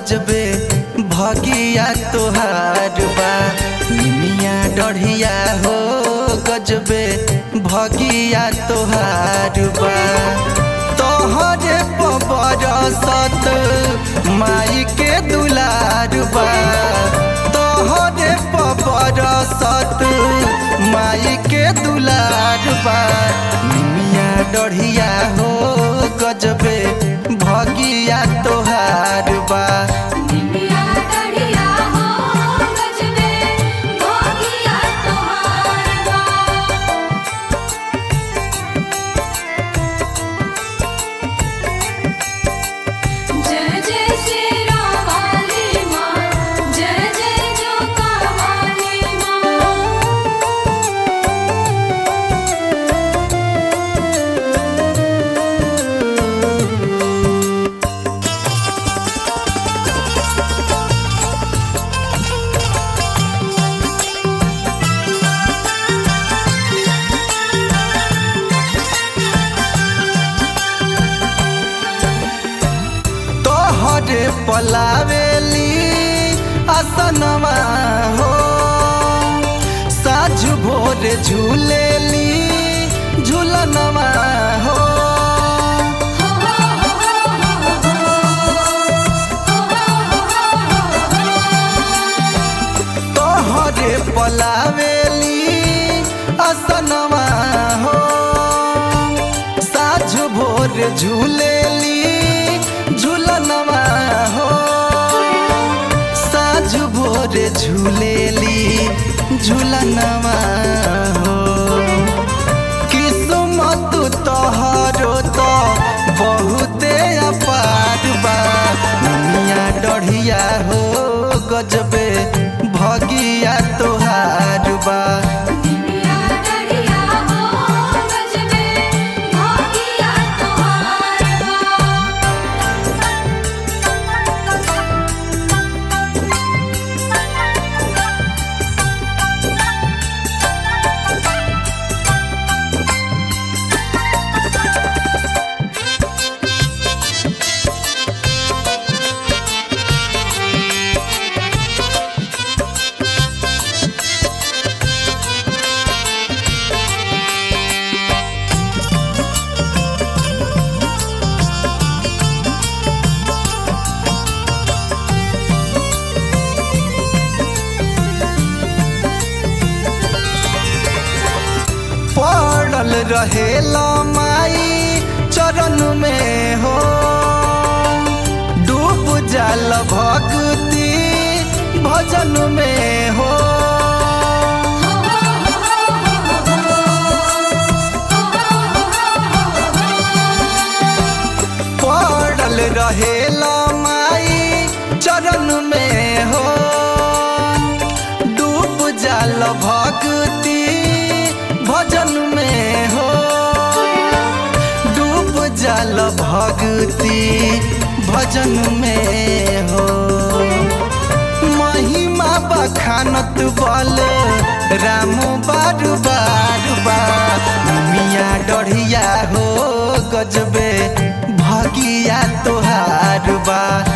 गजबे भगिया तोहार बा निमिया डढ़िया हो गजबे भगिया तोहार बा तोहरे बरसत माई के दुलार बा तोहरे बरसत माई के दुलार बा निमिया डढ़िया हो गजबे भगिया तोहार बा निमिया डढ़िया हो गजबे भोगिया तोहार बा जय जय श्री राम वाली माँ जय जय जोका वाली माँ तोहरे पलावेली असनवा हो साझ भोर झूलेली झूलनवा हो तोहरे पलावेली असनवा हो साझ भोर झूलेली झूलनवा हो साझ भोर झूलेली झूलनवा हो किस्मत तोहरो तो बहुते अपार बा दुनिया डढ़िया हो गजबे भगिया तोहार बा निमिया डढ़िया हो गजबे भोगिया तोहार बा पड़ल रहेला माई चरण में हो डूब जाल भक्ति भजन में हो पड़ल रहेला माई चरण में हो डूब जाल भक्ति भजन में हो डूब जाल भक्ति भजन में हो महिमा बखानत बल राम बार बार बा मिया डढ़िया हो गजबे भगिया तोहार बा